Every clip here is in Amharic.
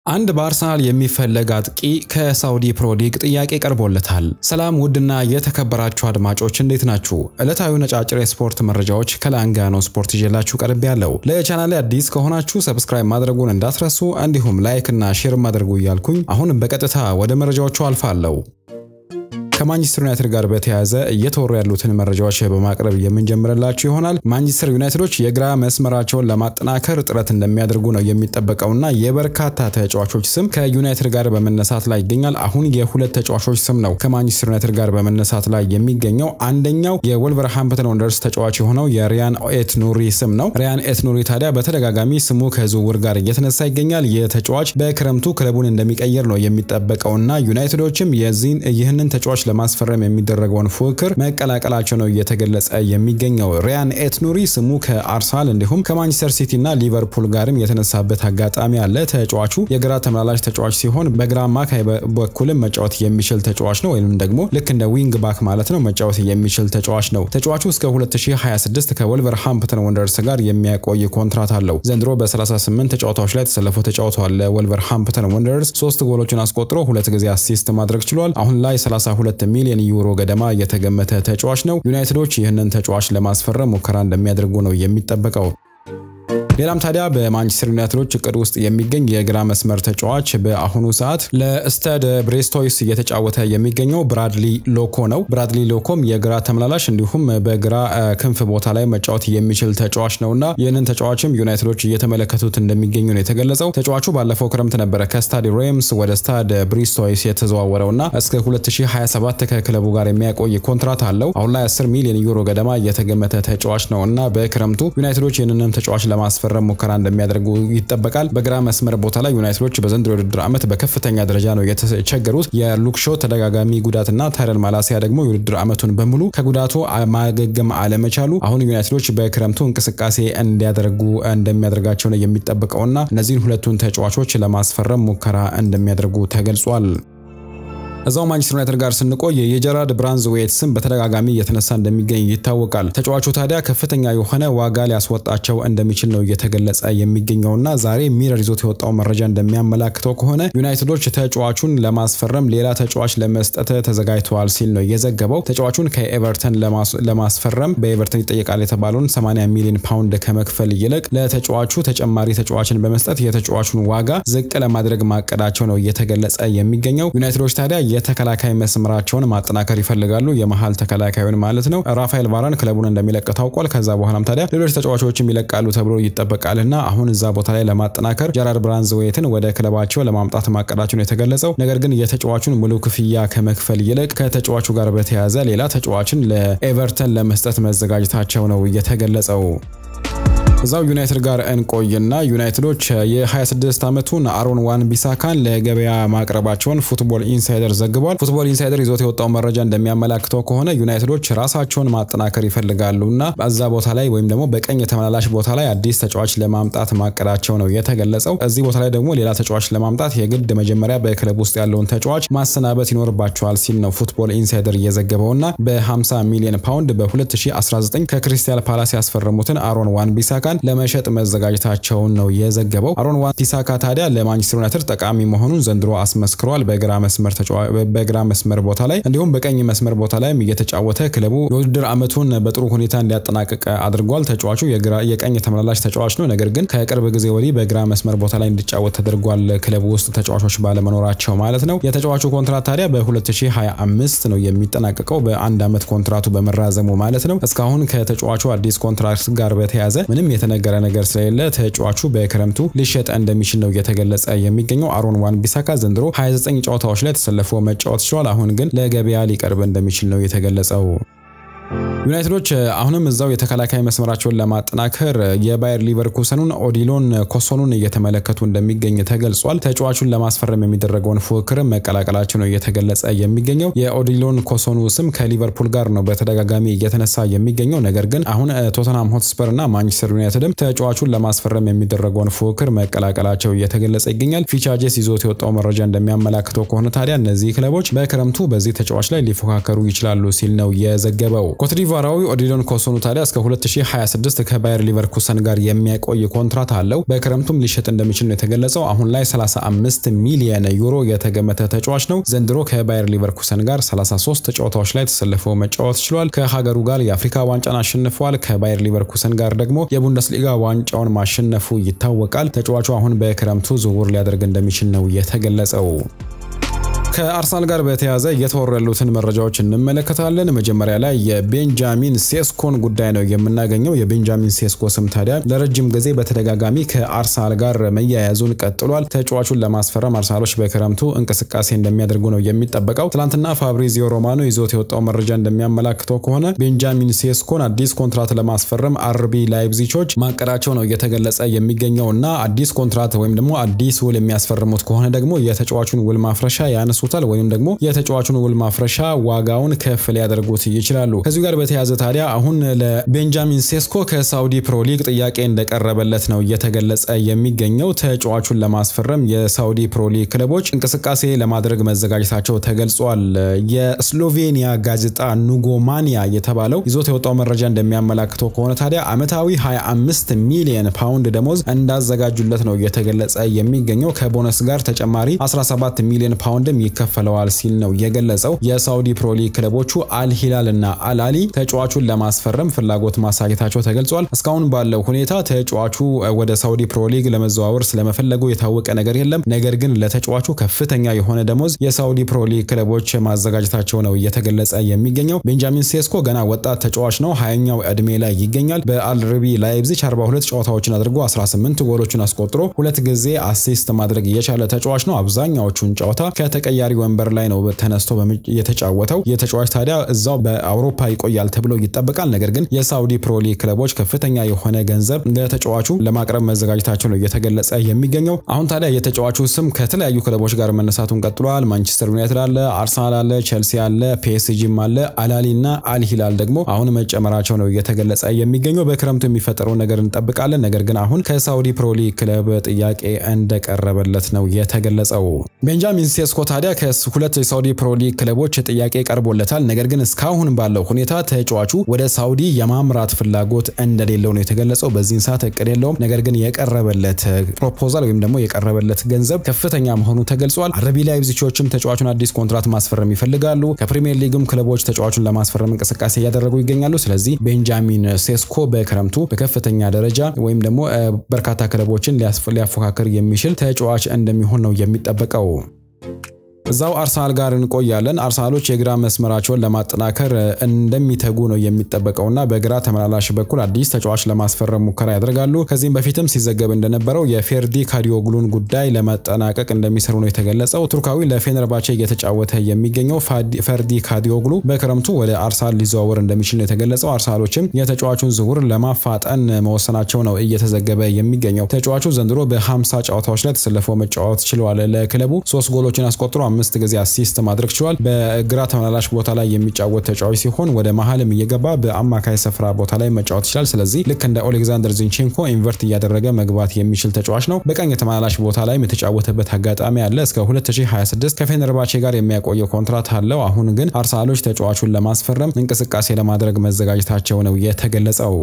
አንድ በአርሰናል የሚፈለግ አጥቂ ከሳውዲ ፕሮ ሊግ ጥያቄ ቀርቦለታል። ሰላም ውድና የተከበራችሁ አድማጮች እንዴት ናችሁ? ዕለታዊ ነጫጭር የስፖርት መረጃዎች ከላንጋኖ ስፖርት ይዤላችሁ ቀርብ ያለው። ለቻናሌ አዲስ ከሆናችሁ ሰብስክራይብ ማድረጉን እንዳትረሱ፣ እንዲሁም ላይክ እና ሼር ማድረጉ እያልኩኝ አሁን በቀጥታ ወደ መረጃዎቹ አልፋለሁ። ከማንቸስተር ዩናይትድ ጋር በተያያዘ እየተወሩ ያሉትን መረጃዎች በማቅረብ የምንጀምርላችሁ ይሆናል። ማንቸስተር ዩናይትዶች የግራ መስመራቸውን ለማጠናከር ጥረት እንደሚያደርጉ ነው የሚጠበቀውና የበርካታ ተጫዋቾች ስም ከዩናይትድ ጋር በመነሳት ላይ ይገኛል። አሁን የሁለት ተጫዋቾች ስም ነው ከማንቸስተር ዩናይትድ ጋር በመነሳት ላይ የሚገኘው። አንደኛው የወልቨርሃምፕተን ወንደርስ ተጫዋች የሆነው የሪያን ኤት ኑሪ ስም ነው። ሪያን ኤት ኑሪ ታዲያ በተደጋጋሚ ስሙ ከዝውውር ጋር እየተነሳ ይገኛል። የተጫዋች በክረምቱ ክለቡን እንደሚቀይር ነው የሚጠበቀውና ዩናይትዶችም የዚህን ይህንን ተጫዋች ለማስፈረም የሚደረገውን ፉክክር መቀላቀላቸው ነው እየተገለጸ የሚገኘው። ሪያን ኤት ኑሪ ስሙ ከአርሰናል እንዲሁም ከማንቸስተር ሲቲ እና ሊቨርፑል ጋርም የተነሳበት አጋጣሚ አለ። ተጫዋቹ የግራ ተመላላሽ ተጫዋች ሲሆን በግራ አማካይ በኩልም መጫወት የሚችል ተጫዋች ነው፣ ወይም ደግሞ ልክ እንደ ዊንግ ባክ ማለት ነው መጫወት የሚችል ተጫዋች ነው። ተጫዋቹ እስከ 2026 ከወልቨርሃምፕተን ወንደርስ ጋር የሚያቆይ ኮንትራት አለው። ዘንድሮ በ38 ጨዋታዎች ላይ ተሰልፎ ተጫውተዋል። ለወልቨርሃምፕተን ወንደርስ ሶስት ጎሎችን አስቆጥሮ ሁለት ጊዜ አሲስት ማድረግ ችሏል። አሁን ላይ 32 ሚሊዮን ዩሮ ገደማ የተገመተ ተጫዋች ነው። ዩናይትዶች ይህንን ተጫዋች ለማስፈረም ሙከራ እንደሚያደርጉ ነው የሚጠበቀው። ሌላም ታዲያ በማንቸስተር ዩናይትዶች እቅድ ውስጥ የሚገኝ የግራ መስመር ተጫዋች በአሁኑ ሰዓት ለስተድ ብሬስቶይስ እየተጫወተ የሚገኘው ብራድሊ ሎኮ ነው። ብራድሊ ሎኮም የግራ ተመላላሽ እንዲሁም በግራ ክንፍ ቦታ ላይ መጫወት የሚችል ተጫዋች ነውና ይህንን ተጫዋችም ዩናይትዶች እየተመለከቱት እንደሚገኙ ነው የተገለጸው። ተጫዋቹ ባለፈው ክረምት ነበረ ከስታድ ሬምስ ወደ ስታድ ብሪስቶይስ የተዘዋወረውና እስከ 2027 ከክለቡ ጋር የሚያቆይ ኮንትራት አለው። አሁን ላይ 10 ሚሊዮን ዩሮ ገደማ የተገመተ ተጫዋች ነው እና በክረምቱ ዩናይትዶች ይህንንም ተጫዋች ለማስፈረም ሙከራ እንደሚያደርጉ ይጠበቃል። በግራ መስመር ቦታ ላይ ዩናይትዶች በዘንድሮ የውድድር ዓመት በከፍተኛ ደረጃ ነው የተቸገሩት። የሉክሾ ተደጋጋሚ ጉዳትና ታይረን ማላሲያ ደግሞ የውድድር ዓመቱን በሙሉ ከጉዳቱ ማገገም አለመቻሉ አሁን ዩናይትዶች በክረምቱ እንቅስቃሴ እንዲያደርጉ እንደሚያደርጋቸው ነው የሚጠበቀውና እነዚህን ሁለቱን ተጫዋቾች ለማስፈረም ሙከራ እንደሚያደርጉ ተገልጿል። እዛው ማንቸስተር ዩናይትድ ጋር ስንቆይ የጀራርድ ብራንዝዌት ስም በተደጋጋሚ እየተነሳ እንደሚገኝ ይታወቃል። ተጫዋቹ ታዲያ ከፍተኛ የሆነ ዋጋ ሊያስወጣቸው እንደሚችል ነው እየተገለጸ የሚገኘውና ዛሬ ሚረር ይዞት የወጣው መረጃ እንደሚያመላክተው ከሆነ ዩናይትዶች ተጫዋቹን ለማስፈረም ሌላ ተጫዋች ለመስጠት ተዘጋጅተዋል ሲል ነው የዘገበው። ተጫዋቹን ከኤቨርተን ለማስፈረም በኤቨርተን ይጠየቃል የተባለውን 80 ሚሊዮን ፓውንድ ከመክፈል ይልቅ ለተጫዋቹ ተጨማሪ ተጫዋችን በመስጠት የተጫዋቹን ዋጋ ዝቅ ለማድረግ ማቀዳቸው ነው እየተገለጸ የሚገኘው። ዩናይትዶች ታዲያ የተከላካይ መስመራቸውን ማጠናከር ይፈልጋሉ። የመሀል ተከላካዩን ማለት ነው። ራፋኤል ቫራን ክለቡን እንደሚለቅ ታውቋል። ከዛ በኋላም ታዲያ ሌሎች ተጫዋቾችም ይለቃሉ ተብሎ ይጠበቃልና አሁን እዛ ቦታ ላይ ለማጠናከር ጀራርድ ብራንዝዌትን ወደ ክለባቸው ለማምጣት ማቀዳቸው ነው የተገለጸው። ነገር ግን የተጫዋቹን ሙሉ ክፍያ ከመክፈል ይልቅ ከተጫዋቹ ጋር በተያያዘ ሌላ ተጫዋችን ለኤቨርተን ለመስጠት መዘጋጀታቸው ነው የተገለጸው። እዛው ዩናይትድ ጋር እንቆይና ዩናይትዶች የ26 ዓመቱን አሮን ዋን ቢሳካን ለገበያ ማቅረባቸውን ፉትቦል ኢንሳይደር ዘግቧል። ፉትቦል ኢንሳይደር ይዞት የወጣው መረጃ እንደሚያመላክተው ከሆነ ዩናይትዶች ራሳቸውን ማጠናከር ይፈልጋሉና በዛ ቦታ ላይ ወይም ደግሞ በቀኝ ተመላላሽ ቦታ ላይ አዲስ ተጫዋች ለማምጣት ማቀዳቸው ነው የተገለጸው። እዚህ ቦታ ላይ ደግሞ ሌላ ተጫዋች ለማምጣት የግድ መጀመሪያ በክለብ ውስጥ ያለውን ተጫዋች ማሰናበት ይኖርባቸዋል ሲል ነው ፉትቦል ኢንሳይደር እየዘገበውና በ50 ሚሊዮን ፓውንድ በ2019 ከክሪስታል ፓላስ ያስፈረሙትን አሮን ዋን ቢሳካ ለመሸጥ መዘጋጀታቸውን ነው የዘገበው። አሮን ዋን ቢሳካ ታዲያ ለማንቸስተር ዩናይትድ ጠቃሚ መሆኑን ዘንድሮ አስመስክሯል። በግራ መስመር በግራ መስመር ቦታ ላይ እንዲሁም በቀኝ መስመር ቦታ ላይም እየተጫወተ ክለቡ የውድድር ዓመቱን በጥሩ ሁኔታ እንዲያጠናቅቅ አድርጓል። ተጫዋቹ የቀኝ ተመላላሽ ተጫዋች ነው። ነገር ግን ከቅርብ ጊዜ ወዲህ በግራ መስመር ቦታ ላይ እንዲጫወት ተደርጓል። ክለቡ ውስጥ ተጫዋቾች ባለመኖራቸው ማለት ነው። የተጫዋቹ ኮንትራት ታዲያ በ2025 ነው የሚጠናቀቀው በአንድ ዓመት ኮንትራቱ በመራዘሙ ማለት ነው። እስካሁን ከተጫዋቹ አዲስ ኮንትራት ጋር በተያያዘ ምንም የተነገረ ነገር ስለሌለ ተጫዋቹ በክረምቱ ሊሸጥ እንደሚችል ነው እየተገለጸ የሚገኘው። አሮን ዋን ቢሳካ ዘንድሮ 29 ጨዋታዎች ላይ ተሰልፎ መጫወት ችሏል። አሁን ግን ለገበያ ሊቀርብ እንደሚችል ነው የተገለጸው። ዩናይትዶች አሁንም እዛው የተከላካይ መስመራቸውን ለማጠናከር የባየር ሊቨርኩሰኑን ኦዲሎን ኮሶኑን እየተመለከቱ እንደሚገኝ ተገልጿል። ተጫዋቹን ለማስፈረም የሚደረገውን ፉክክርም መቀላቀላቸው ነው እየተገለጸ የሚገኘው። የኦዲሎን ኮሶኑ ስም ከሊቨርፑል ጋር ነው በተደጋጋሚ እየተነሳ የሚገኘው። ነገር ግን አሁን ቶተንሃም ሆትስፐር እና ማንቸስተር ዩናይትድም ተጫዋቹን ለማስፈረም የሚደረገውን ፉክክር መቀላቀላቸው እየተገለጸ ይገኛል። ፊቻጄስ ይዞት የወጣው መረጃ እንደሚያመላክተው ከሆነ ታዲያ እነዚህ ክለቦች በክረምቱ በዚህ ተጫዋች ላይ ሊፎካከሩ ይችላሉ ሲል ነው የዘገበው። ኮትዲቯር ኮትዲቫራዊ ኦዲሎን ኮሶኑ ታዲያ እስከ 2026 ከባየር ሊቨርኩሰን ጋር የሚያቆይ ኮንትራት አለው። በክረምቱም ሊሸጥ እንደሚችል ነው የተገለጸው። አሁን ላይ 35 ሚሊየን ዩሮ የተገመተ ተጫዋች ነው። ዘንድሮ ከባየር ሊቨርኩሰን ጋር 33 ጨዋታዎች ላይ ተሰልፎ መጫወት ችሏል። ከሀገሩ ጋር የአፍሪካ ዋንጫን አሸንፏል። ከባየር ሊቨርኩሰን ጋር ደግሞ የቡንደስሊጋ ዋንጫውን ማሸነፉ ይታወቃል። ተጫዋቹ አሁን በክረምቱ ዝውውር ሊያደርግ እንደሚችል ነው የተገለጸው። ከአርሰናል ጋር በተያያዘ እየተወሩ ያሉትን መረጃዎች እንመለከታለን። መጀመሪያ ላይ የቤንጃሚን ሴስኮን ጉዳይ ነው የምናገኘው። የቤንጃሚን ሴስኮ ስም ታዲያ ለረጅም ጊዜ በተደጋጋሚ ከአርሰናል ጋር መያያዙን ቀጥሏል። ተጫዋቹን ለማስፈረም አርሰናሎች በክረምቱ እንቅስቃሴ እንደሚያደርጉ ነው የሚጠበቀው። ትናንትና ፋብሪዚዮ ሮማኖ ይዞት የወጣው መረጃ እንደሚያመላክተው ከሆነ ቤንጃሚን ሴስኮን አዲስ ኮንትራት ለማስፈረም አርቢ ላይፕዚቾች ማቀዳቸው ነው እየተገለጸ የሚገኘው እና አዲስ ኮንትራት ወይም ደግሞ አዲስ ውል የሚያስፈርሙት ከሆነ ደግሞ የተጫዋቹን ውል ማፍረሻ ያነሱ ያነሱታል ወይም ደግሞ የተጫዋቹን ውል ማፍረሻ ዋጋውን ከፍ ሊያደርጉት ይችላሉ። ከዚሁ ጋር በተያያዘ ታዲያ አሁን ለቤንጃሚን ሴስኮ ከሳውዲ ፕሮ ሊግ ጥያቄ እንደቀረበለት ነው እየተገለጸ የሚገኘው። ተጫዋቹን ለማስፈረም የሳውዲ ፕሮ ሊግ ክለቦች እንቅስቃሴ ለማድረግ መዘጋጀታቸው ተገልጿል። የስሎቬኒያ ጋዜጣ ኑጎማኒያ የተባለው ይዞት የወጣው መረጃ እንደሚያመላክተው ከሆነ ታዲያ ዓመታዊ 25 ሚሊዮን ፓውንድ ደሞዝ እንዳዘጋጁለት ነው እየተገለጸ የሚገኘው ከቦነስ ጋር ተጨማሪ 17 ሚሊዮን ፓውንድም ይከፈለዋል ሲል ነው የገለጸው። የሳውዲ ፕሮሊግ ክለቦቹ አልሂላል እና አልአሊ ተጫዋቹን ለማስፈረም ፍላጎት ማሳየታቸው ተገልጿል። እስካሁን ባለው ሁኔታ ተጫዋቹ ወደ ሳውዲ ፕሮሊግ ለመዘዋወር ስለመፈለጉ የታወቀ ነገር የለም። ነገር ግን ለተጫዋቹ ከፍተኛ የሆነ ደሞዝ የሳውዲ ፕሮሊግ ክለቦች ማዘጋጀታቸው ነው እየተገለጸ የሚገኘው። ቤንጃሚን ሴስኮ ገና ወጣት ተጫዋች ነው። ሀያኛው እድሜ ላይ ይገኛል። በአልርቢ ላይፕዚግ 42 ጨዋታዎችን አድርጎ 18 ጎሎችን አስቆጥሮ ሁለት ጊዜ አሲስት ማድረግ የቻለ ተጫዋች ነው። አብዛኛዎቹን ጨዋታ ከተቀያሪ ወንበር ላይ ነው ተነስቶ የተጫወተው። የተጫዋች ታዲያ እዛው በአውሮፓ ይቆያል ተብሎ ይጠበቃል። ነገር ግን የሳውዲ ፕሮሊግ ክለቦች ከፍተኛ የሆነ ገንዘብ ለተጫዋቹ ለማቅረብ መዘጋጀታቸው ነው እየተገለጸ የሚገኘው። አሁን ታዲያ የተጫዋቹ ስም ከተለያዩ ክለቦች ጋር መነሳቱን ቀጥሏል። ማንቸስተር ዩናይትድ አለ፣ አርሰናል አለ፣ ቼልሲ አለ፣ ፒኤስጂም አለ፣ አላሊ እና አልሂላል ደግሞ አሁን መጨመራቸው ነው እየተገለጸ የሚገኘው። በክረምቱ የሚፈጠረውን ነገር እንጠብቃለን። ነገር ግን አሁን ከሳውዲ ፕሮሊግ ክለብ ጥያቄ እንደቀረበለት ነው የተገለጸው። ቤንጃሚን ሴስኮ ታዲያ ከሁለት የሳውዲ ፕሮሊግ ክለቦች ጥያቄ ቀርቦለታል። ነገር ግን እስካሁን ባለው ሁኔታ ተጫዋቹ ወደ ሳውዲ የማምራት ፍላጎት እንደሌለው ነው የተገለጸው። በዚህን ሰዓት እቅድ የለውም። ነገር ግን የቀረበለት ፕሮፖዛል ወይም ደግሞ የቀረበለት ገንዘብ ከፍተኛ መሆኑ ተገልጿል። አረቢ ላይፕዚጎችም ተጫዋቹን አዲስ ኮንትራት ማስፈረም ይፈልጋሉ። ከፕሪሚየር ሊግም ክለቦች ተጫዋቹን ለማስፈረም እንቅስቃሴ እያደረጉ ይገኛሉ። ስለዚህ ቤንጃሚን ሴስኮ በክረምቱ በከፍተኛ ደረጃ ወይም ደግሞ በርካታ ክለቦችን ሊያፎካክር የሚችል ተጫዋች እንደሚሆን ነው የሚጠበቀው። እዛው አርሰናል ጋር እንቆያለን። አርሰናሎች የግራ መስመራቸውን ለማጠናከር እንደሚተጉ ነው የሚጠበቀውና በግራ ተመላላሽ በኩል አዲስ ተጫዋች ለማስፈረም ሙከራ ያደርጋሉ። ከዚህም በፊትም ሲዘገብ እንደነበረው የፌርዲ ካዲዮግሉን ጉዳይ ለማጠናቀቅ እንደሚሰሩ ነው የተገለጸው። ቱርካዊ ለፌነርባቼ እየተጫወተ የሚገኘው ፈርዲ ካዲዮግሉ በክረምቱ ወደ አርሰናል ሊዘዋወር እንደሚችል ነው የተገለጸው። አርሰናሎችም የተጫዋቹን ዝውውር ለማፋጠን መወሰናቸው ነው እየተዘገበ የሚገኘው። ተጫዋቹ ዘንድሮ በ50 ጨዋታዎች ላይ ተሰልፎ መጫወት ችሏል። ለክለቡ ሶስት ጎሎችን አስቆጥሮ አምስት ጊዜ አሲስት ማድረግ ችሏል። በግራ ተመላላሽ ቦታ ላይ የሚጫወት ተጫዋች ሲሆን ወደ መሀልም እየገባ በአማካይ ስፍራ ቦታ ላይ መጫወት ይችላል። ስለዚህ ልክ እንደ ኦሌግዛንደር ዚንቼንኮ ኢንቨርት እያደረገ መግባት የሚችል ተጫዋች ነው። በቀኝ ተመላላሽ ቦታ ላይም የተጫወተበት አጋጣሚ አለ። እስከ 2026 ከፌነርባቼ ጋር የሚያቆየው ኮንትራት አለው። አሁን ግን አርሰናሎች ተጫዋቹን ለማስፈረም እንቅስቃሴ ለማድረግ መዘጋጀታቸው ነው የተገለጸው።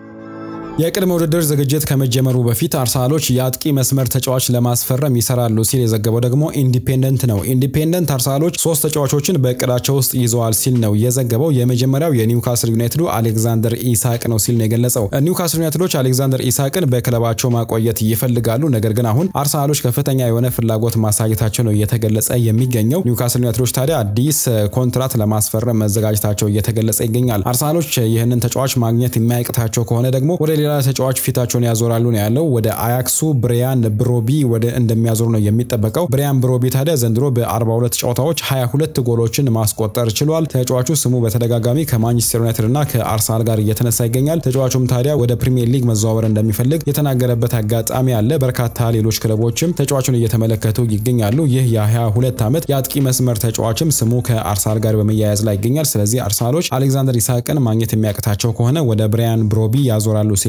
የቅድመ ውድድር ዝግጅት ከመጀመሩ በፊት አርሰናሎች የአጥቂ መስመር ተጫዋች ለማስፈረም ይሰራሉ ሲል የዘገበው ደግሞ ኢንዲፔንደንት ነው። ኢንዲፔንደንት አርሰናሎች ሶስት ተጫዋቾችን በእቅዳቸው ውስጥ ይዘዋል ሲል ነው የዘገበው። የመጀመሪያው የኒውካስል ዩናይትዱ አሌክዛንደር ኢሳቅ ነው ሲል ነው የገለጸው። ኒውካስል ዩናይትዶች አሌክዛንደር ኢሳቅን በክለባቸው ማቆየት ይፈልጋሉ። ነገር ግን አሁን አርሰናሎች ከፍተኛ የሆነ ፍላጎት ማሳየታቸው ነው እየተገለጸ የሚገኘው። ኒውካስል ዩናይትዶች ታዲያ አዲስ ኮንትራት ለማስፈረም መዘጋጀታቸው እየተገለጸ ይገኛል። አርሰናሎች ይህንን ተጫዋች ማግኘት የማያቅታቸው ከሆነ ደግሞ ወደ ሌላ ተጫዋች ፊታቸውን ያዞራሉ ነው ያለው። ወደ አያክሱ ብሪያን ብሮቢ ወደ እንደሚያዞሩ ነው የሚጠበቀው። ብሪያን ብሮቢ ታዲያ ዘንድሮ በ42 ጨዋታዎች 22 ጎሎችን ማስቆጠር ችሏል። ተጫዋቹ ስሙ በተደጋጋሚ ከማንቸስተር ዩናይትድ እና ከአርሰናል ጋር እየተነሳ ይገኛል። ተጫዋቹም ታዲያ ወደ ፕሪሚየር ሊግ መዘዋወር እንደሚፈልግ የተናገረበት አጋጣሚ አለ። በርካታ ሌሎች ክለቦችም ተጫዋቹን እየተመለከቱ ይገኛሉ። ይህ የ22 ዓመት የአጥቂ መስመር ተጫዋችም ስሙ ከአርሰናል ጋር በመያያዝ ላይ ይገኛል። ስለዚህ አርሰናሎች አሌክዛንደር ኢሳቅን ማግኘት የሚያቅታቸው ከሆነ ወደ ብሪያን ብሮቢ ያዞራሉ ሲል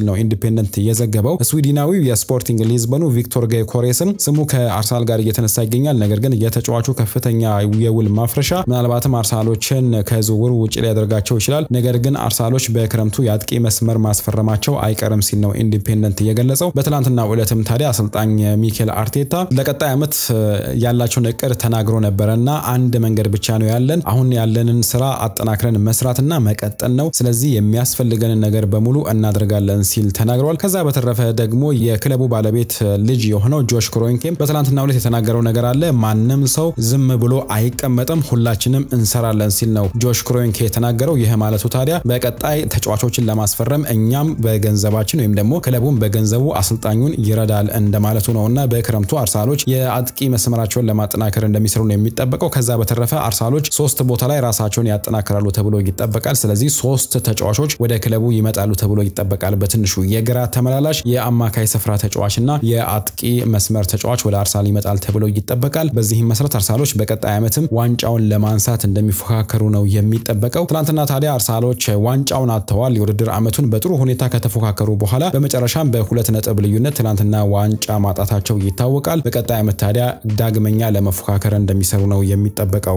ሲል ነው ኢንዲፔንደንት የዘገበው። ስዊድናዊው የስፖርቲንግ ሊዝበኑ ቪክቶር ጌኮሬስን ስሙ ከአርሰናል ጋር እየተነሳ ይገኛል። ነገር ግን የተጫዋቹ ከፍተኛ የውል ማፍረሻ ምናልባትም አርሰናሎችን ከዝውውር ውጭ ሊያደርጋቸው ይችላል። ነገር ግን አርሰናሎች በክረምቱ የአጥቂ መስመር ማስፈረማቸው አይቀርም ሲል ነው ኢንዲፔንደንት የገለጸው። በትናንትናው ዕለትም ታዲያ አሰልጣኝ ሚኬል አርቴታ ለቀጣይ ዓመት ያላቸውን እቅድ ተናግሮ ነበረ እና አንድ መንገድ ብቻ ነው ያለን፣ አሁን ያለንን ስራ አጠናክረን መስራትና መቀጠል ነው። ስለዚህ የሚያስፈልገንን ነገር በሙሉ እናደርጋለን ሲል ተናግረዋል። ከዛ በተረፈ ደግሞ የክለቡ ባለቤት ልጅ የሆነው ጆሽ ክሮንኬም በትናንትናው ዕለት የተናገረው ነገር አለ። ማንም ሰው ዝም ብሎ አይቀመጥም፣ ሁላችንም እንሰራለን ሲል ነው ጆሽ ክሮንኬ የተናገረው። ይህ ማለቱ ታዲያ በቀጣይ ተጫዋቾችን ለማስፈረም እኛም በገንዘባችን ወይም ደግሞ ክለቡን በገንዘቡ አሰልጣኙን ይረዳል እንደማለቱ ነው እና በክረምቱ አርሰናሎች የአጥቂ መስመራቸውን ለማጠናከር እንደሚሰሩ ነው የሚጠበቀው። ከዛ በተረፈ አርሰናሎች ሶስት ቦታ ላይ ራሳቸውን ያጠናክራሉ ተብሎ ይጠበቃል። ስለዚህ ሶስት ተጫዋቾች ወደ ክለቡ ይመጣሉ ተብሎ ይጠበቃል። በትንሹ የግራ ተመላላሽ፣ የአማካይ ስፍራ ተጫዋች እና የአጥቂ መስመር ተጫዋች ወደ አርሰናል ይመጣል ተብሎ ይጠበቃል። በዚህም መሰረት አርሰናሎች በቀጣይ ዓመትም ዋንጫውን ለማንሳት እንደሚፎካከሩ ነው የሚጠበቀው። ትናንትና ታዲያ አርሰናሎች ዋንጫውን አጥተዋል። የውድድር ዓመቱን በጥሩ ሁኔታ ከተፎካከሩ በኋላ በመጨረሻም በሁለት ነጥብ ልዩነት ትናንትና ዋንጫ ማጣታቸው ይታወቃል። በቀጣይ ዓመት ታዲያ ዳግመኛ ለመፎካከር እንደሚሰሩ ነው የሚጠበቀው።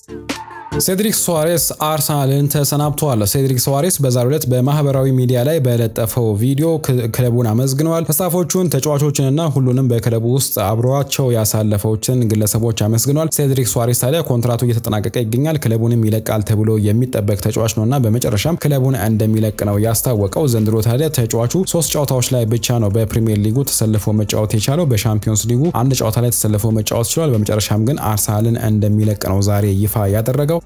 ሴድሪክ ሱዋሬስ አርሰናልን ተሰናብተዋል። ሴድሪክ ሱዋሬስ በዛሬው ዕለት በማህበራዊ ሚዲያ ላይ በለጠፈው ቪዲዮ ክለቡን አመስግነዋል። ስታፎቹን፣ ተጫዋቾችንና ሁሉንም በክለቡ ውስጥ አብሯቸው ያሳለፈዎችን ግለሰቦች አመስግነዋል። ሴድሪክ ሱዋሬስ ታዲያ ኮንትራቱ እየተጠናቀቀ ይገኛል። ክለቡንም ይለቃል ተብሎ የሚጠበቅ ተጫዋች ነውና በመጨረሻም ክለቡን እንደሚለቅ ነው ያስታወቀው። ዘንድሮ ታዲያ ተጫዋቹ ሶስት ጨዋታዎች ላይ ብቻ ነው በፕሪሚየር ሊጉ ተሰልፎ መጫወት የቻለው። በሻምፒዮንስ ሊጉ አንድ ጨዋታ ላይ ተሰልፎ መጫወት ችሏል። በመጨረሻም ግን አርሰናልን እንደሚለቅ ነው ዛሬ ይፋ ያደረገው።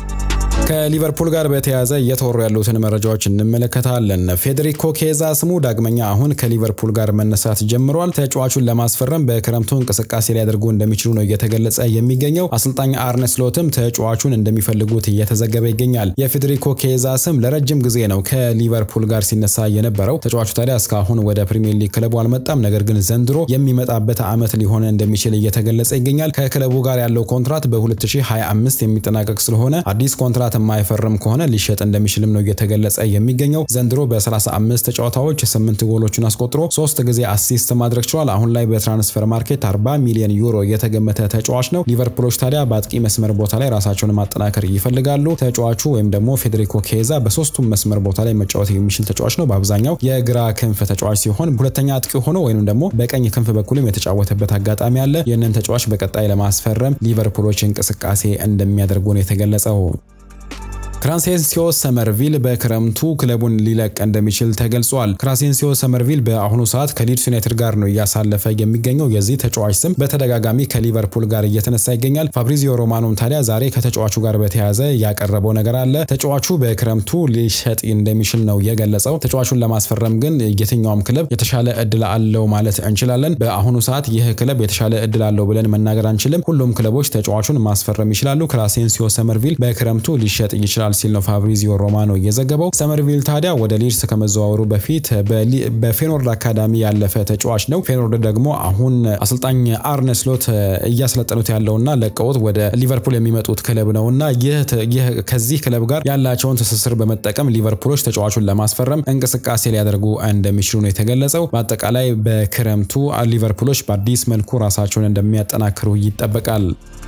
ከሊቨርፑል ጋር በተያያዘ እየተወሩ ያሉትን መረጃዎች እንመለከታለን። ፌዴሪኮ ኬዛ ስሙ ዳግመኛ አሁን ከሊቨርፑል ጋር መነሳት ጀምሯል። ተጫዋቹን ለማስፈረም በክረምቱ እንቅስቃሴ ሊያደርጉ እንደሚችሉ ነው እየተገለጸ የሚገኘው። አሰልጣኝ አርነ ስሎትም ተጫዋቹን እንደሚፈልጉት እየተዘገበ ይገኛል። የፌዴሪኮ ኬዛ ስም ለረጅም ጊዜ ነው ከሊቨርፑል ጋር ሲነሳ የነበረው። ተጫዋቹ ታዲያ እስካሁን ወደ ፕሪሚየር ሊግ ክለቡ አልመጣም። ነገር ግን ዘንድሮ የሚመጣበት ዓመት ሊሆን እንደሚችል እየተገለጸ ይገኛል። ከክለቡ ጋር ያለው ኮንትራት በ2025 የሚጠናቀቅ ስለሆነ አዲስ ኮንትራት የማይፈርም ከሆነ ሊሸጥ እንደሚችልም ነው እየተገለጸ የሚገኘው። ዘንድሮ በ35 ጨዋታዎች 8 ጎሎችን አስቆጥሮ ሶስት ጊዜ አሲስት ማድረግ ችሏል። አሁን ላይ በትራንስፈር ማርኬት 40 ሚሊዮን ዩሮ የተገመተ ተጫዋች ነው። ሊቨርፑሎች ታዲያ በአጥቂ መስመር ቦታ ላይ ራሳቸውን ማጠናከር ይፈልጋሉ። ተጫዋቹ ወይም ደግሞ ፌዴሪኮ ኬዛ በሶስቱም መስመር ቦታ ላይ መጫወት የሚችል ተጫዋች ነው። በአብዛኛው የግራ ክንፍ ተጫዋች ሲሆን ሁለተኛ አጥቂ ሆኖ ወይም ደግሞ በቀኝ ክንፍ በኩልም የተጫወተበት አጋጣሚ አለ። ይህንን ተጫዋች በቀጣይ ለማስፈረም ሊቨርፑሎች እንቅስቃሴ እንደሚያደርጉ ነው የተገለጸው። ክራሴንሲዮ ሰመርቪል በክረምቱ ክለቡን ሊለቅ እንደሚችል ተገልጿል። ክራሴንሲዮ ሰመርቪል በአሁኑ ሰዓት ከሊድስ ዩናይትድ ጋር ነው እያሳለፈ የሚገኘው። የዚህ ተጫዋች ስም በተደጋጋሚ ከሊቨርፑል ጋር እየተነሳ ይገኛል። ፋብሪዚዮ ሮማኖም ታዲያ ዛሬ ከተጫዋቹ ጋር በተያያዘ ያቀረበው ነገር አለ። ተጫዋቹ በክረምቱ ሊሸጥ እንደሚችል ነው የገለጸው። ተጫዋቹን ለማስፈረም ግን የትኛውም ክለብ የተሻለ እድል አለው ማለት እንችላለን። በአሁኑ ሰዓት ይህ ክለብ የተሻለ እድል አለው ብለን መናገር አንችልም። ሁሉም ክለቦች ተጫዋቹን ማስፈረም ይችላሉ። ክራሴንሲዮ ሰመርቪል በክረምቱ ሊሸጥ ይችላል ሲል ነው ፋብሪዚዮ ሮማኖ የዘገበው። ሰመርቪል ታዲያ ወደ ሊድስ ከመዘዋወሩ በፊት በፌኖርድ አካዳሚ ያለፈ ተጫዋች ነው። ፌኖርድ ደግሞ አሁን አሰልጣኝ አርነ ስሎት እያስለጠኑት ያለውና ለቀውት ወደ ሊቨርፑል የሚመጡት ክለብ ነውና ይህ ከዚህ ክለብ ጋር ያላቸውን ትስስር በመጠቀም ሊቨርፑሎች ተጫዋቹን ለማስፈረም እንቅስቃሴ ሊያደርጉ እንደሚችሉ ነው የተገለጸው። በአጠቃላይ በክረምቱ ሊቨርፑሎች በአዲስ መልኩ ራሳቸውን እንደሚያጠናክሩ ይጠበቃል።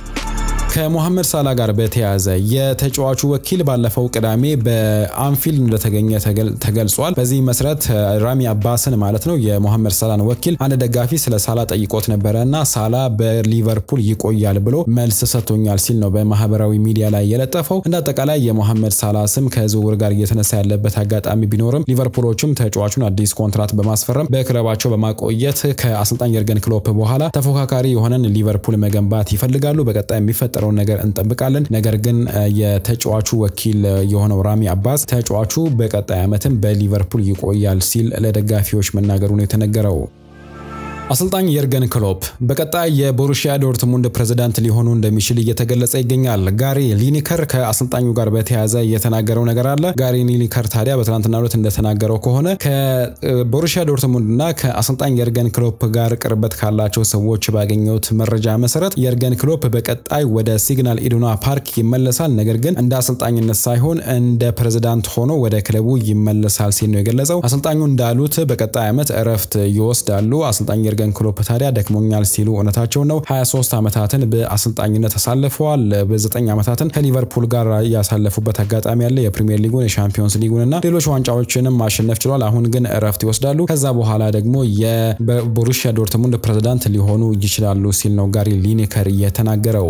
ከሞሐመድ ሳላ ጋር በተያያዘ የተጫዋቹ ወኪል ባለፈው ቅዳሜ በአንፊልድ እንደተገኘ ተገልጿል። በዚህ መሰረት ራሚ አባስን ማለት ነው የሞሐመድ ሳላን ወኪል አንድ ደጋፊ ስለ ሳላ ጠይቆት ነበረ እና ሳላ በሊቨርፑል ይቆያል ብሎ መልስ ሰጥቶኛል ሲል ነው በማህበራዊ ሚዲያ ላይ የለጠፈው። እንደ አጠቃላይ የሞሐመድ ሳላ ስም ከዝውውር ጋር እየተነሳ ያለበት አጋጣሚ ቢኖርም ሊቨርፑሎችም ተጫዋቹን አዲስ ኮንትራት በማስፈረም በክለባቸው በማቆየት ከአሰልጣኝ የርገን ክሎፕ በኋላ ተፎካካሪ የሆነን ሊቨርፑል መገንባት ይፈልጋሉ። በቀጣይ የሚፈጠረው ነገር እንጠብቃለን። ነገር ግን የተጫዋቹ ወኪል የሆነው ራሚ አባስ ተጫዋቹ በቀጣይ ዓመትም በሊቨርፑል ይቆያል ሲል ለደጋፊዎች መናገሩ ነው የተነገረው። አሰልጣኝ የርገን ክሎፕ በቀጣይ የቦሩሺያ ዶርትሙንድ ፕሬዝዳንት ሊሆኑ እንደሚችል እየተገለጸ ይገኛል። ጋሪ ሊኒከር ከአሰልጣኙ ጋር በተያያዘ የተናገረው ነገር አለ። ጋሪ ሊኒከር ታዲያ በትናንትናው ዕለት እንደተናገረው ከሆነ ከቦሩሺያ ዶርትሙንድ እና ከአሰልጣኝ የርገን ክሎፕ ጋር ቅርበት ካላቸው ሰዎች ባገኘሁት መረጃ መሰረት የርገን ክሎፕ በቀጣይ ወደ ሲግናል ኢዱና ፓርክ ይመለሳል፣ ነገር ግን እንደ አሰልጣኝነት ሳይሆን እንደ ፕሬዝዳንት ሆኖ ወደ ክለቡ ይመለሳል ሲል ነው የገለጸው። አሰልጣኙ እንዳሉት በቀጣይ ዓመት እረፍት ይወስዳሉ። አሰልጣኝ የርገን ክሎፕ ታዲያ ደክሞኛል ሲሉ እውነታቸውን ነው። 23 ዓመታትን በአሰልጣኝነት አሳልፈዋል። በ9 ዓመታትን ከሊቨርፑል ጋር ያሳለፉበት አጋጣሚ ያለ የፕሪሚየር ሊጉን የሻምፒዮንስ ሊጉን እና ሌሎች ዋንጫዎችንም ማሸነፍ ችሏል። አሁን ግን እረፍት ይወስዳሉ። ከዛ በኋላ ደግሞ የቦሩሺያ ዶርትሙንድ ፕሬዝዳንት ሊሆኑ ይችላሉ ሲል ነው ጋሪ ሊኔከር የተናገረው።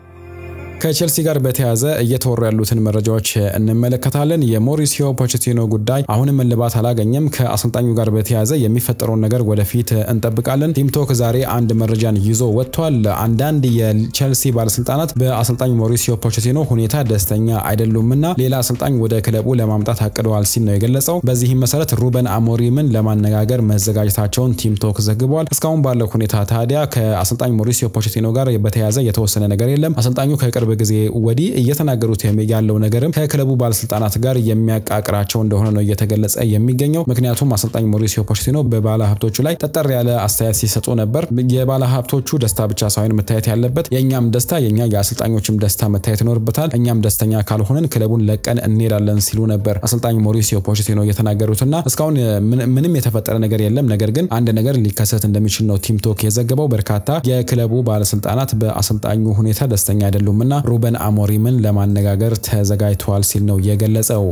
ከቼልሲ ጋር በተያያዘ እየተወሩ ያሉትን መረጃዎች እንመለከታለን። የሞሪሲዮ ፖቼቲኖ ጉዳይ አሁንም እልባት አላገኘም። ከአሰልጣኙ ጋር በተያያዘ የሚፈጠረውን ነገር ወደፊት እንጠብቃለን። ቲምቶክ ዛሬ አንድ መረጃን ይዞ ወጥቷል። አንዳንድ የቼልሲ ባለስልጣናት በአሰልጣኝ ሞሪሲዮ ፖቼቲኖ ሁኔታ ደስተኛ አይደሉምና ሌላ አሰልጣኝ ወደ ክለቡ ለማምጣት አቅደዋል ሲል ነው የገለጸው። በዚህም መሰረት ሩበን አሞሪምን ለማነጋገር መዘጋጀታቸውን ቲምቶክ ዘግቧል። እስካሁን ባለው ሁኔታ ታዲያ ከአሰልጣኝ ሞሪሲዮ ፖቼቲኖ ጋር በተያያዘ የተወሰነ ነገር የለም። አሰልጣኙ ከቅርብ ጊዜ ወዲህ እየተናገሩት ያለው ነገርም ከክለቡ ባለስልጣናት ጋር የሚያቃቅራቸው እንደሆነ ነው እየተገለጸ የሚገኘው። ምክንያቱም አሰልጣኝ ሞሪሲዮ ፖቼቲኖ በባለ ሀብቶቹ ላይ ጠጠር ያለ አስተያየት ሲሰጡ ነበር። የባለ ሀብቶቹ ደስታ ብቻ ሳይሆን መታየት ያለበት የእኛም ደስታ የኛ የአሰልጣኞችም ደስታ መታየት ይኖርበታል። እኛም ደስተኛ ካልሆንን ክለቡን ለቀን እንሄዳለን ሲሉ ነበር አሰልጣኝ ሞሪሲዮ ፖቼቲኖ የተናገሩትና እስካሁን ምንም የተፈጠረ ነገር የለም። ነገር ግን አንድ ነገር ሊከሰት እንደሚችል ነው ቲምቶክ የዘገበው። በርካታ የክለቡ ባለስልጣናት በአሰልጣኙ ሁኔታ ደስተኛ አይደሉምና ሩበን አሞሪምን ለማነጋገር ተዘጋጅተዋል ሲል ነው የገለጸው።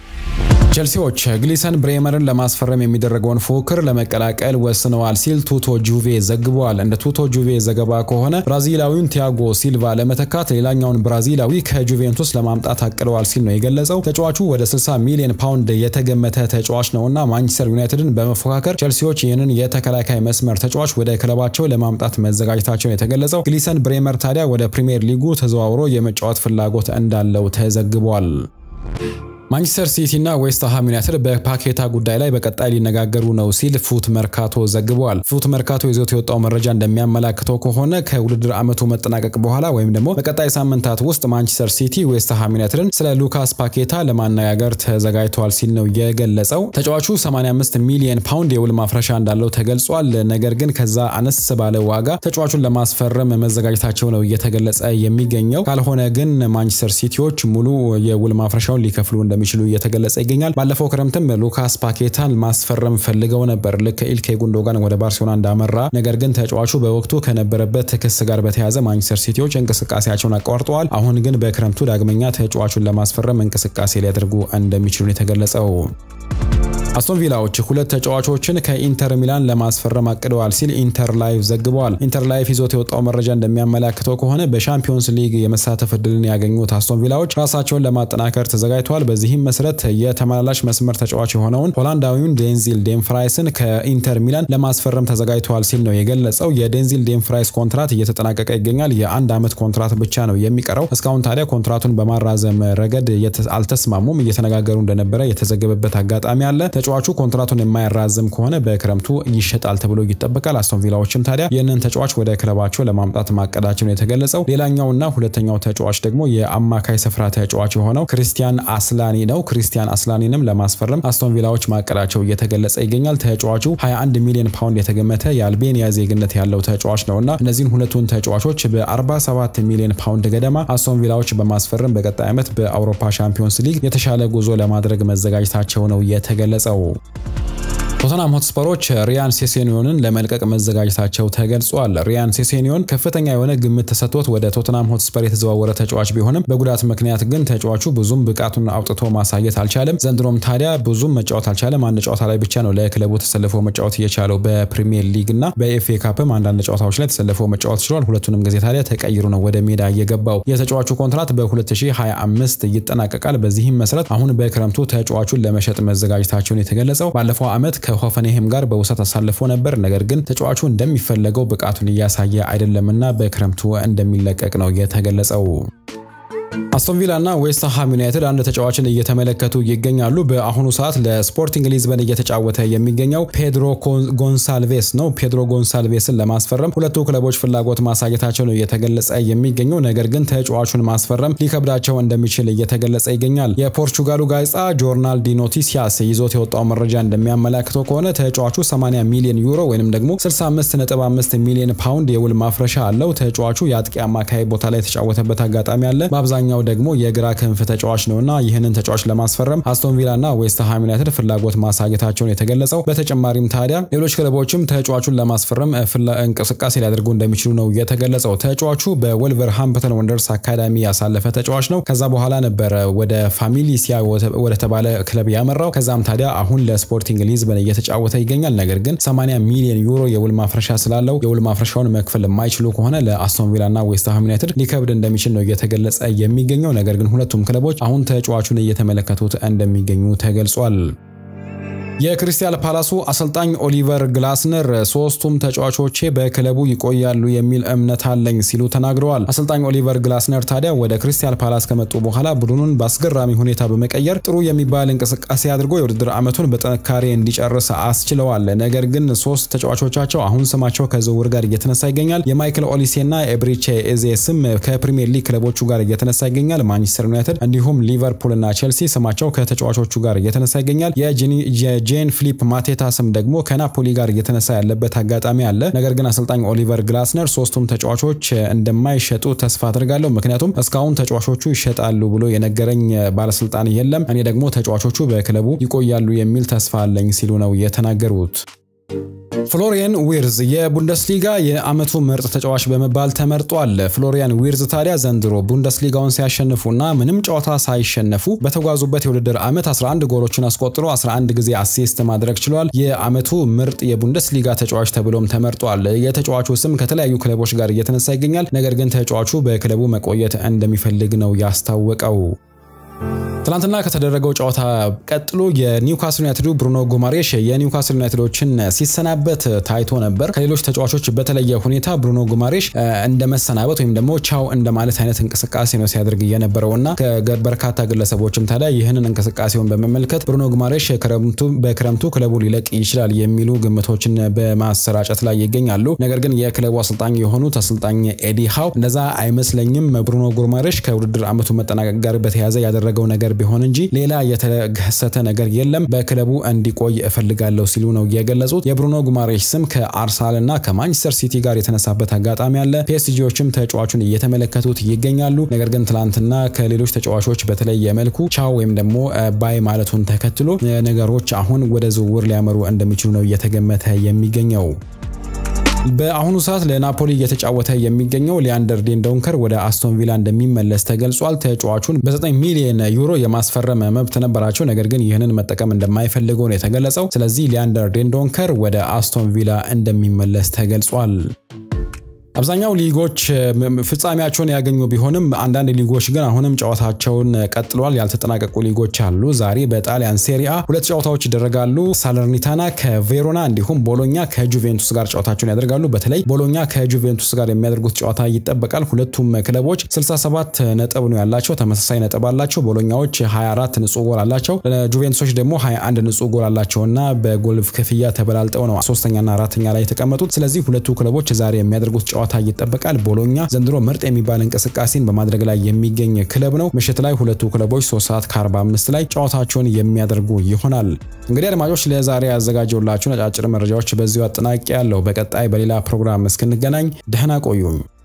ቼልሲዎች ግሊሰን ብሬመርን ለማስፈረም የሚደረገውን ፉክክር ለመቀላቀል ወስነዋል ሲል ቱቶ ጁቬ ዘግቧል። እንደ ቱቶ ጁቬ ዘገባ ከሆነ ብራዚላዊውን ቲያጎ ሲልቫ ለመተካት ሌላኛውን ብራዚላዊ ከጁቬንቱስ ለማምጣት አቅደዋል ሲል ነው የገለጸው። ተጫዋቹ ወደ 60 ሚሊዮን ፓውንድ የተገመተ ተጫዋች ነውና ማንቸስተር ዩናይትድን በመፎካከር ቼልሲዎች ይህንን የተከላካይ መስመር ተጫዋች ወደ ክለባቸው ለማምጣት መዘጋጀታቸውን የተገለጸው። ግሊሰን ብሬመር ታዲያ ወደ ፕሪምየር ሊጉ ተዘዋውሮ የመጫወት ፍላጎት እንዳለው ተዘግቧል። ማንቸስተር ሲቲ እና ዌስትሃም ዩናይትድ በፓኬታ ጉዳይ ላይ በቀጣይ ሊነጋገሩ ነው ሲል ፉት መርካቶ ዘግቧል። ፉት መርካቶ ይዞት የወጣው መረጃ እንደሚያመላክተው ከሆነ ከውድድር ዓመቱ መጠናቀቅ በኋላ ወይም ደግሞ በቀጣይ ሳምንታት ውስጥ ማንቸስተር ሲቲ ዌስትሃም ዩናይትድን ስለ ሉካስ ፓኬታ ለማነጋገር ተዘጋጅተዋል ሲል ነው የገለጸው። ተጫዋቹ 85 ሚሊዮን ፓውንድ የውል ማፍረሻ እንዳለው ተገልጿል። ነገር ግን ከዛ አነስ ባለ ዋጋ ተጫዋቹን ለማስፈረም መዘጋጀታቸው ነው እየተገለጸ የሚገኘው። ካልሆነ ግን ማንቸስተር ሲቲዎች ሙሉ የውል ማፍረሻውን ሊከፍሉ እንደሚ እንደሚችሉ እየተገለጸ ይገኛል። ባለፈው ክረምትም ሉካስ ፓኬታን ማስፈረም ፈልገው ነበር ልክ ኢልኬ ጉንዶጋን ወደ ባርሴሎና እንዳመራ። ነገር ግን ተጫዋቹ በወቅቱ ከነበረበት ክስ ጋር በተያያዘ ማንቸስተር ሲቲዎች እንቅስቃሴያቸውን አቋርጠዋል። አሁን ግን በክረምቱ ዳግመኛ ተጫዋቹን ለማስፈረም እንቅስቃሴ ሊያደርጉ እንደሚችሉ የተገለጸው። አስቶን ቪላዎች ሁለት ተጫዋቾችን ከኢንተር ሚላን ለማስፈረም አቅደዋል ሲል ኢንተር ላይቭ ዘግበዋል። ኢንተር ላይቭ ይዞት የወጣው መረጃ እንደሚያመላክተው ከሆነ በሻምፒዮንስ ሊግ የመሳተፍ እድልን ያገኙት አስቶን ቪላዎች ራሳቸውን ለማጠናከር ተዘጋጅተዋል። በዚህም መሰረት የተመላላሽ መስመር ተጫዋች የሆነውን ሆላንዳዊውን ዴንዚል ዴምፍራይስን ከኢንተር ሚላን ለማስፈረም ተዘጋጅተዋል ሲል ነው የገለጸው። የዴንዚል ዴምፍራይስ ኮንትራት እየተጠናቀቀ ይገኛል። የአንድ ዓመት ኮንትራት ብቻ ነው የሚቀረው። እስካሁን ታዲያ ኮንትራቱን በማራዘም ረገድ አልተስማሙም። እየተነጋገሩ እንደነበረ የተዘገበበት አጋጣሚ አለ። ተጫዋቹ ኮንትራቱን የማያራዝም ከሆነ በክረምቱ ይሸጣል ተብሎ ይጠበቃል። አስቶን ቪላዎችም ታዲያ ይህንን ተጫዋች ወደ ክለባቸው ለማምጣት ማቀዳቸው ነው የተገለጸው። ሌላኛውና ሁለተኛው ተጫዋች ደግሞ የአማካይ ስፍራ ተጫዋች የሆነው ክሪስቲያን አስላኒ ነው። ክሪስቲያን አስላኒንም ለማስፈረም አስቶን ቪላዎች ማቀዳቸው እየተገለጸ ይገኛል። ተጫዋቹ 21 ሚሊዮን ፓውንድ የተገመተ የአልቤኒያ ዜግነት ያለው ተጫዋች ነውና እነዚህን ሁለቱን ተጫዋቾች በ47 ሚሊዮን ፓውንድ ገደማ አስቶን ቪላዎች በማስፈረም በቀጣይ ዓመት በአውሮፓ ሻምፒዮንስ ሊግ የተሻለ ጉዞ ለማድረግ መዘጋጀታቸው ነው የተገለጸው። ቶተናም ሆትስፐሮች ሪያን ሴሴኒዮንን ለመልቀቅ መዘጋጀታቸው ተገልጿል። ሪያን ሴሴኒዮን ከፍተኛ የሆነ ግምት ተሰጥቶት ወደ ቶተናም ሆትስፐር የተዘዋወረ ተጫዋች ቢሆንም በጉዳት ምክንያት ግን ተጫዋቹ ብዙም ብቃቱን አውጥቶ ማሳየት አልቻለም። ዘንድሮም ታዲያ ብዙም መጫወት አልቻለም። አንድ ጨዋታ ላይ ብቻ ነው ለክለቡ ተሰልፎ መጫወት እየቻለው። በፕሪሚየር ሊግ እና በኤፍኤ ካፕም አንዳንድ ጨዋታዎች ላይ ተሰልፎ መጫወት ችሏል። ሁለቱንም ጊዜ ታዲያ ተቀይሮ ነው ወደ ሜዳ እየገባው። የተጫዋቹ ኮንትራት በ2025 ይጠናቀቃል። በዚህም መሰረት አሁን በክረምቱ ተጫዋቹን ለመሸጥ መዘጋጀታቸውን የተገለጸው ባለፈው ዓመት ከሆፈንሄም ጋር በውሰት አሳልፎ ነበር። ነገር ግን ተጫዋቹ እንደሚፈለገው ብቃቱን እያሳየ አይደለምና በክረምቱ እንደሚለቀቅ ነው የተገለጸው። አስቶን ቪላ እና ዌስትሃም ዩናይትድ አንድ ተጫዋችን እየተመለከቱ ይገኛሉ። በአሁኑ ሰዓት ለስፖርቲንግ ሊዝበን እየተጫወተ የሚገኘው ፔድሮ ጎንሳልቬስ ነው። ፔድሮ ጎንሳልቬስን ለማስፈረም ሁለቱ ክለቦች ፍላጎት ማሳየታቸው ነው እየተገለጸ የሚገኘው። ነገር ግን ተጫዋቹን ማስፈረም ሊከብዳቸው እንደሚችል እየተገለጸ ይገኛል። የፖርቹጋሉ ጋዜጣ ጆርናል ዲ ኖቲሲያስ ይዞት የወጣው መረጃ እንደሚያመላክተው ከሆነ ተጫዋቹ 80 ሚሊዮን ዩሮ ወይም ደግሞ 65.5 ሚሊዮን ፓውንድ የውል ማፍረሻ አለው። ተጫዋቹ የአጥቂ አማካይ ቦታ ላይ የተጫወተበት አጋጣሚ አለ። በአብዛኛው ደግሞ የግራ ክንፍ ተጫዋች ነውና ይህንን ተጫዋች ለማስፈረም አስቶን ቪላ እና ዌስትሃም ዩናይትድ ፍላጎት ማሳየታቸውን የተገለጸው። በተጨማሪም ታዲያ ሌሎች ክለቦችም ተጫዋቹን ለማስፈረም እንቅስቃሴ ሊያደርጉ እንደሚችሉ ነው የተገለጸው። ተጫዋቹ በወልቨርሃምፕተን ወንደርስ አካዳሚ ያሳለፈ ተጫዋች ነው። ከዛ በኋላ ነበረ ወደ ፋሚሊሲያ ወደ ተባለ ክለብ ያመራው። ከዛም ታዲያ አሁን ለስፖርቲንግ ሊዝበን እየተጫወተ ይገኛል። ነገር ግን 80 ሚሊዮን ዩሮ የውል ማፍረሻ ስላለው የውል ማፍረሻውን መክፈል የማይችሉ ከሆነ ለአስቶን ቪላ እና ዌስትሃም ዩናይትድ ሊከብድ እንደሚችል ነው እየተገለጸ የሚገኘው። ነገር ግን ሁለቱም ክለቦች አሁን ተጫዋቹን እየተመለከቱት እንደሚገኙ ተገልጿል። የክሪስታል ፓላሱ አሰልጣኝ ኦሊቨር ግላስነር ሶስቱም ተጫዋቾቼ በክለቡ ይቆያሉ የሚል እምነት አለኝ ሲሉ ተናግረዋል። አሰልጣኝ ኦሊቨር ግላስነር ታዲያ ወደ ክሪስታል ፓላስ ከመጡ በኋላ ቡድኑን በአስገራሚ ሁኔታ በመቀየር ጥሩ የሚባል እንቅስቃሴ አድርጎ የውድድር ዓመቱን በጥንካሬ እንዲጨርስ አስችለዋል። ነገር ግን ሶስት ተጫዋቾቻቸው አሁን ስማቸው ከዝውውር ጋር እየተነሳ ይገኛል። የማይክል ኦሊሴና ኤብሪቼ ኤዜ ስም ከፕሪሚየር ሊግ ክለቦቹ ጋር እየተነሳ ይገኛል። ማንቸስተር ዩናይትድ እንዲሁም ሊቨርፑል እና ቼልሲ ስማቸው ከተጫዋቾቹ ጋር እየተነሳ ይገኛል። ጄን ፊሊፕ ማቴታ ስም ደግሞ ከናፖሊ ጋር እየተነሳ ያለበት አጋጣሚ አለ። ነገር ግን አሰልጣኝ ኦሊቨር ግላስነር ሶስቱም ተጫዋቾች እንደማይሸጡ ተስፋ አድርጋለሁ፣ ምክንያቱም እስካሁን ተጫዋቾቹ ይሸጣሉ ብሎ የነገረኝ ባለስልጣን የለም፣ እኔ ደግሞ ተጫዋቾቹ በክለቡ ይቆያሉ የሚል ተስፋ አለኝ ሲሉ ነው የተናገሩት። ፍሎሪያን ዊርዝ የቡንደስሊጋ የዓመቱ ምርጥ ተጫዋች በመባል ተመርጧል። ፍሎሪያን ዊርዝ ታዲያ ዘንድሮ ቡንደስሊጋውን ሲያሸንፉና ምንም ጨዋታ ሳይሸነፉ በተጓዙበት የውድድር ዓመት 11 ጎሎችን አስቆጥሮ 11 ጊዜ አሲስት ማድረግ ችሏል። የዓመቱ ምርጥ የቡንደስሊጋ ተጫዋች ተብሎም ተመርጧል። የተጫዋቹ ስም ከተለያዩ ክለቦች ጋር እየተነሳ ይገኛል። ነገር ግን ተጫዋቹ በክለቡ መቆየት እንደሚፈልግ ነው ያስታወቀው። ትናንትና ከተደረገው ጨዋታ ቀጥሎ የኒውካስል ዩናይትዱ ብሩኖ ጉማሬሽ የኒውካስል ዩናይትዶችን ሲሰናበት ታይቶ ነበር። ከሌሎች ተጫዋቾች በተለየ ሁኔታ ብሩኖ ጉማሬሽ እንደ መሰናበት ወይም ደግሞ ቻው እንደማለት አይነት እንቅስቃሴ ነው ሲያደርግ የነበረው እና በርካታ ግለሰቦችም ታዲያ ይህንን እንቅስቃሴውን በመመልከት ብሩኖ ጉማሬሽ በክረምቱ ክለቡ ሊለቅ ይችላል የሚሉ ግምቶችን በማሰራጨት ላይ ይገኛሉ። ነገር ግን የክለቡ አሰልጣኝ የሆኑት አሰልጣኝ ኤዲ ሃው እንደዛ አይመስለኝም፣ ብሩኖ ጉማሬሽ ከውድድር ዓመቱ መጠናቀቅ ጋር በተያያዘ ያደረገው ነገር ቢሆን እንጂ ሌላ የተከሰተ ነገር የለም፣ በክለቡ እንዲቆይ እፈልጋለሁ ሲሉ ነው የገለጹት። የብሩኖ ጉማሬሽ ስም ከአርሰናል እና ከማንቸስተር ሲቲ ጋር የተነሳበት አጋጣሚ አለ። ፒኤስጂዎችም ተጫዋቹን እየተመለከቱት ይገኛሉ። ነገር ግን ትላንትና ከሌሎች ተጫዋቾች በተለየ መልኩ ቻው ወይም ደግሞ ባይ ማለቱን ተከትሎ ነገሮች አሁን ወደ ዝውውር ሊያመሩ እንደሚችሉ ነው እየተገመተ የሚገኘው። በአሁኑ ሰዓት ለናፖሊ እየተጫወተ የሚገኘው ሊያንደር ዴንዶንከር ወደ አስቶን ቪላ እንደሚመለስ ተገልጿል። ተጫዋቹን በ9 ሚሊዮን ዩሮ የማስፈረም መብት ነበራቸው፣ ነገር ግን ይህንን መጠቀም እንደማይፈልጉ ነው የተገለጸው። ስለዚህ ሊያንደር ዴንዶንከር ወደ አስቶን ቪላ እንደሚመለስ ተገልጿል። አብዛኛው ሊጎች ፍጻሜያቸውን ያገኙ ቢሆንም አንዳንድ ሊጎች ግን አሁንም ጨዋታቸውን ቀጥሏል። ያልተጠናቀቁ ሊጎች አሉ። ዛሬ በጣሊያን ሴሪአ ሁለት ጨዋታዎች ይደረጋሉ። ሳለርኒታና ከቬሮና እንዲሁም ቦሎኛ ከጁቬንቱስ ጋር ጨዋታቸውን ያደርጋሉ። በተለይ ቦሎኛ ከጁቬንቱስ ጋር የሚያደርጉት ጨዋታ ይጠበቃል። ሁለቱም ክለቦች 67 ነጥብ ነው ያላቸው፣ ተመሳሳይ ነጥብ አላቸው። ቦሎኛዎች 24 ንጹህ ጎል አላቸው፣ ጁቬንቱሶች ደግሞ 21 ንጹህ ጎል አላቸውና በጎል ክፍያ ተበላልጠው ነው ሶስተኛና አራተኛ ላይ የተቀመጡት። ስለዚህ ሁለቱ ክለቦች ዛሬ የሚያደርጉት ጨዋታ ይጠበቃል። ቦሎኛ ዘንድሮ ምርጥ የሚባል እንቅስቃሴን በማድረግ ላይ የሚገኝ ክለብ ነው። ምሽት ላይ ሁለቱ ክለቦች 3 ሰዓት ከ45 ላይ ጨዋታቸውን የሚያደርጉ ይሆናል። እንግዲህ አድማጮች ለዛሬ ያዘጋጀውላችሁ ነጫጭር መረጃዎች በዚሁ አጠናቂ ያለው። በቀጣይ በሌላ ፕሮግራም እስክንገናኝ ደህና ቆዩኝ።